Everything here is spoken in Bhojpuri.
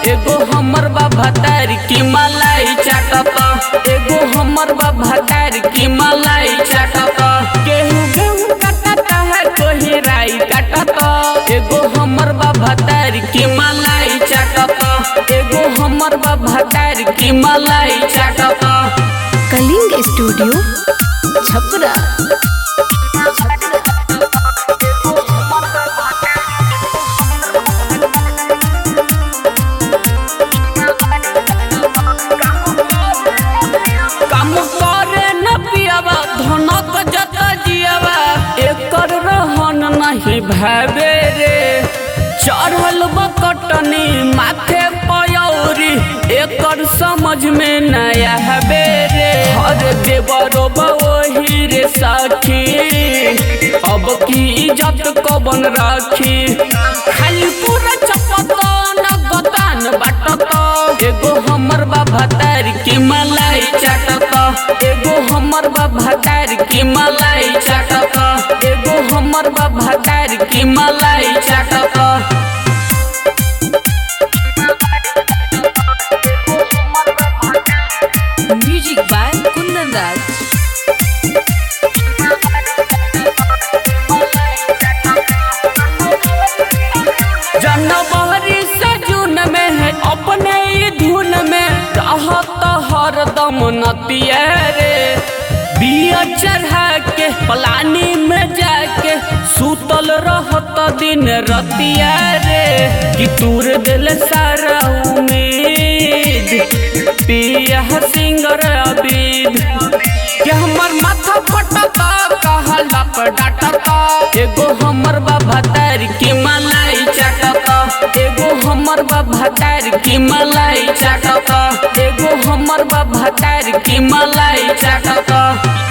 एगो हमर बा भतार की मलाई चाटत एगो हमर बा भतार की मलाई चाटत गेहूं गेहूं काटता है कोही राई काटत एगो हमर बा भतार की मलाई चाटत एगो हमर बा भतार की मलाई चाटत कलिंग स्टूडियो छपरा काम करे न पियावा धनक जत जियावा एकर रहन नहीं भावे रे चढ़ल बकटनी माथे पयौरी एकर समझ में नया हवे रे हर देवरो वही रे साखी अब की इज्जत कबन राखी खाली पूरा चपतन गतान बाटत एगो हमर बा भतार की मलाई चाटत एगो हमर बा भतार की मलाई चाटत एगो हमर बा भतार की मलाई चाटत म्यूजिक बाय कुंदन राज जनवरी से जून में है अपने ही धुन में रहत हरदम नतिया रे बिया चढ़ा के पलानी में जाके सुतल रहत दिन रतिया रे कि तूर दिल सारा उम्मीद पिया सिंगर अबीद कि हमर माथा पटता कहला पर डाटता एगो हमर बा भतार की मलाई चाटता एगो हमर बा भतार की मलाई चाटता एगो हमर बा भतार की मलाई चाटता